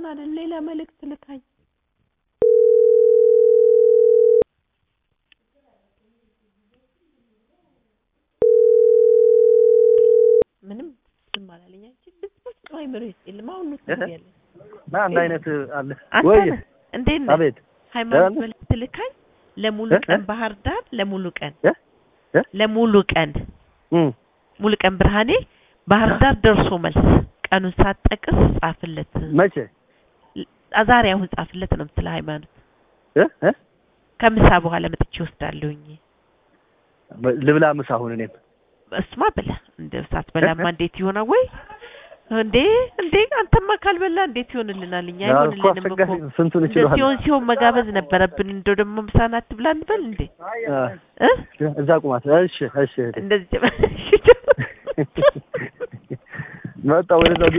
እሱን አይደል ሌላ መልእክት ልካኝ ምንም ዝም አላለኝ። አንቺ ብትሞት ነው አይምሮ ውስጥ የለም። አሁን ነው ትያለሽ። እና አንድ አይነት አለ አንተ ወይ? ነህ እንዴት ነህ? አቤት ሃይማኖት ደህና ነህ? መልእክት ልካኝ ለሙሉ እ? ቀን እ? ባህር ዳር ለሙሉ ቀን እ? እ? ለሙሉ ቀን እም ሙሉ ቀን ብርሃኔ ባህር ዳር ደርሶ መልስ ቀኑን ሳትጠቅስ ጻፍለት። መቼ ዛሬ አሁን ጻፍለት ነው የምትለው ሃይማኖት። እ? እ? ከምሳ በኋላ መጥቼ ወስዳለሁኝ። ልብላ ምሳ አሁን እኔም እሱማ ብላ እንደ ሳትበላማ እንዴት ይሆናል? ወይ እንዴ እንዴ አንተማ ካልበላ እንዴት ይሆንልናል? እኛ እኮ አይሆንልንም እኮ አስቸጋሪ ነው። ስንቱን እንደ እችላለሁ። ሲሆን ሲሆን መጋበዝ ነበረብን። እንደው ደግሞ ምሳን አትብላ እንበል እንዴ እ እዛ ቁማት። እሺ እሺ እህቴ። እንደዚህ መጣ ወደዛ